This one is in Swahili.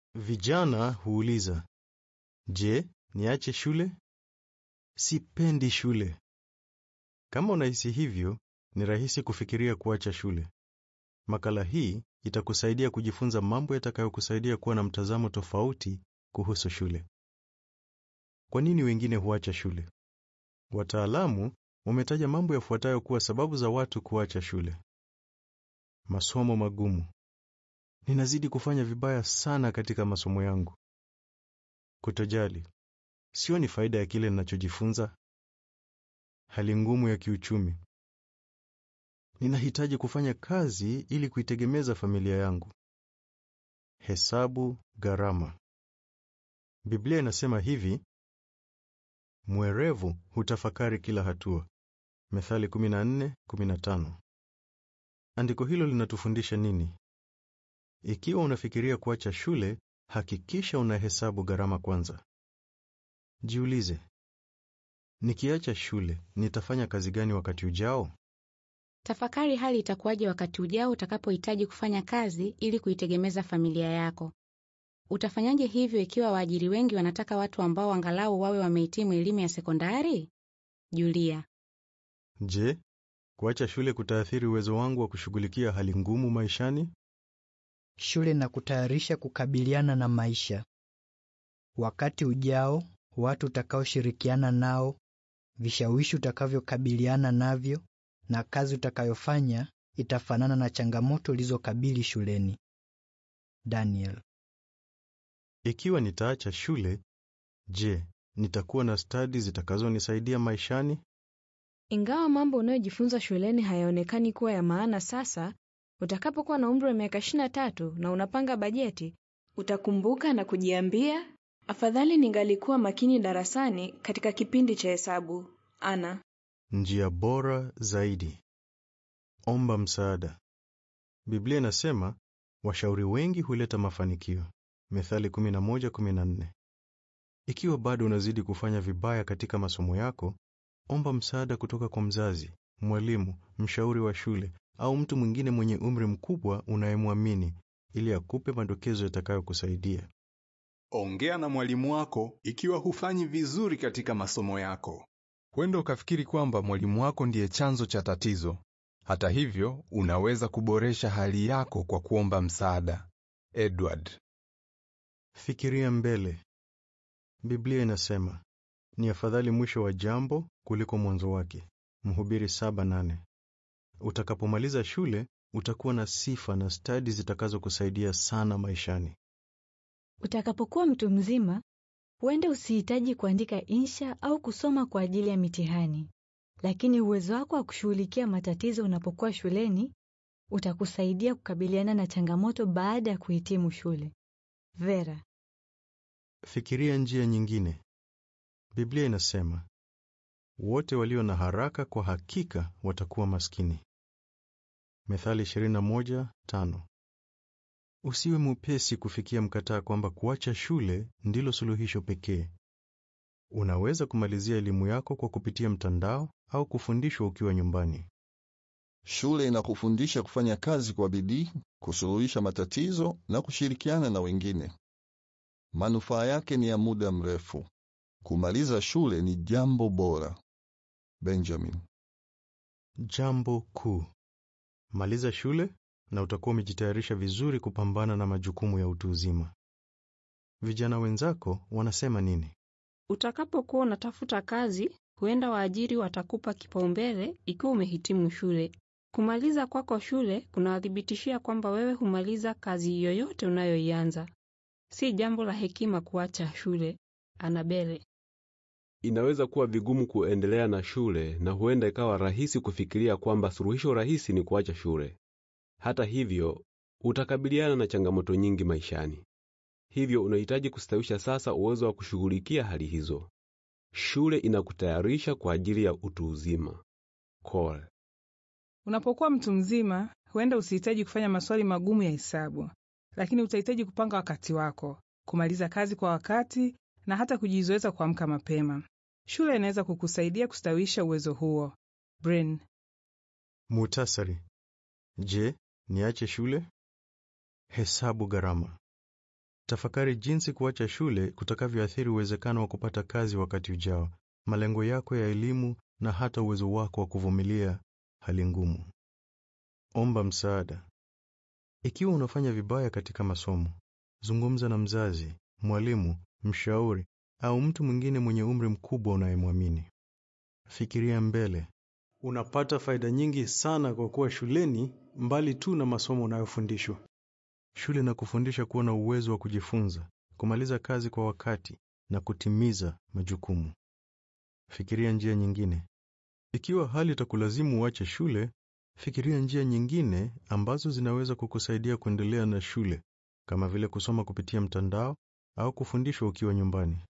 Vijana huuliza, je, niache shule? Sipendi shule. Kama unahisi hivyo, ni rahisi kufikiria kuacha shule. Makala hii itakusaidia kujifunza mambo yatakayokusaidia kuwa na mtazamo tofauti kuhusu shule. Kwa nini wengine huacha shule? Wataalamu wametaja mambo yafuatayo kuwa sababu za watu kuacha shule. Masomo magumu. Ninazidi kufanya vibaya sana katika masomo yangu. Kutojali. Sioni faida ya kile ninachojifunza. Hali ngumu ya kiuchumi. Ninahitaji kufanya kazi ili kuitegemeza familia yangu. Hesabu gharama. Biblia inasema hivi: mwerevu hutafakari kila hatua. Methali 14:15. Andiko hilo linatufundisha nini? Ikiwa unafikiria kuacha shule, hakikisha unahesabu gharama kwanza. Jiulize, nikiacha shule nitafanya kazi gani wakati ujao? Tafakari hali itakuwaje wakati ujao utakapohitaji kufanya kazi ili kuitegemeza familia yako. Utafanyaje hivyo ikiwa waajiri wengi wanataka watu ambao angalau wawe wamehitimu elimu ya sekondari? Julia. Je, kuacha shule kutaathiri uwezo wangu wa kushughulikia hali ngumu maishani? Shule na kutayarisha kukabiliana na maisha. Wakati ujao, watu utakaoshirikiana nao, vishawishi utakavyokabiliana navyo na kazi utakayofanya itafanana na changamoto ulizokabili shuleni. Daniel. Ikiwa nitaacha shule, je, nitakuwa na stadi zitakazonisaidia maishani? Ingawa mambo unayojifunza shuleni hayaonekani kuwa ya maana sasa, utakapokuwa na umri wa miaka 23 na unapanga bajeti, utakumbuka na kujiambia, afadhali ningalikuwa makini darasani katika kipindi cha hesabu. Ana. Njia bora zaidi. Omba msaada. Biblia inasema washauri wengi huleta mafanikio. Methali 11:14. Ikiwa bado unazidi kufanya vibaya katika masomo yako, omba msaada kutoka kwa mzazi, mwalimu, mshauri wa shule au mtu mwingine mwenye umri mkubwa unayemwamini ili akupe madokezo yatakayokusaidia. Ongea na mwalimu wako ikiwa hufanyi vizuri katika masomo yako. Huenda ukafikiri kwamba mwalimu wako ndiye chanzo cha tatizo. Hata hivyo, unaweza kuboresha hali yako kwa kuomba msaada. Edward. Fikiria mbele. Biblia inasema, ni afadhali mwisho wa jambo kuliko mwanzo wake. Mhubiri 7:8. Utakapomaliza shule, utakuwa na sifa na stadi zitakazokusaidia sana maishani. Utakapokuwa mtu mzima, huenda usihitaji kuandika insha au kusoma kwa ajili ya mitihani, lakini uwezo wako wa kushughulikia matatizo unapokuwa shuleni utakusaidia kukabiliana na changamoto baada ya kuhitimu shule. Vera. Fikiria njia nyingine. Biblia inasema, wote walio na haraka kwa hakika watakuwa maskini. Methali 21:5. Usiwe mwepesi kufikia mkataa kwamba kuacha shule ndilo suluhisho pekee. Unaweza kumalizia elimu yako kwa kupitia mtandao au kufundishwa ukiwa nyumbani. Shule inakufundisha kufanya kazi kwa bidii, kusuluhisha matatizo na kushirikiana na wengine. Manufaa yake ni ya muda mrefu. Kumaliza shule ni jambo bora. Benjamin. Jambo kuu. Maliza shule na utakuwa umejitayarisha vizuri kupambana na majukumu ya utu uzima. Vijana wenzako wanasema nini? Utakapokuwa unatafuta kazi, huenda waajiri watakupa kipaumbele ikiwa umehitimu shule. Kumaliza kwako shule kunawathibitishia kwamba wewe humaliza kazi yoyote unayoianza. Si jambo la hekima kuacha shule. Anabele. Inaweza kuwa vigumu kuendelea na shule na huenda ikawa rahisi kufikiria kwamba suluhisho rahisi ni kuacha shule. Hata hivyo, utakabiliana na changamoto nyingi maishani. Hivyo unahitaji kustawisha sasa uwezo wa kushughulikia hali hizo. Shule inakutayarisha kwa ajili ya utu uzima. Cole. Unapokuwa mtu mzima, huenda usihitaji kufanya maswali magumu ya hesabu, lakini utahitaji kupanga wakati wako, kumaliza kazi kwa wakati na hata kujizoeza kuamka mapema. Shule inaweza kukusaidia kustawisha uwezo huo. Brin. Muhtasari. Je, niache shule? Hesabu gharama. Tafakari jinsi kuacha shule kutakavyoathiri uwezekano wa kupata kazi wakati ujao, malengo yako ya elimu na hata uwezo wako wa kuvumilia hali ngumu. Omba msaada. Ikiwa unafanya vibaya katika masomo, zungumza na mzazi, mwalimu, mshauri au mtu mwingine mwenye umri mkubwa unayemwamini. Fikiria mbele. Unapata faida nyingi sana kwa kuwa shuleni mbali tu na masomo unayofundishwa. Shule na kufundisha kuwa na uwezo wa kujifunza, kumaliza kazi kwa wakati na kutimiza majukumu. Fikiria njia nyingine. Ikiwa hali itakulazimu uache shule, fikiria njia nyingine ambazo zinaweza kukusaidia kuendelea na shule, kama vile kusoma kupitia mtandao au kufundishwa ukiwa nyumbani.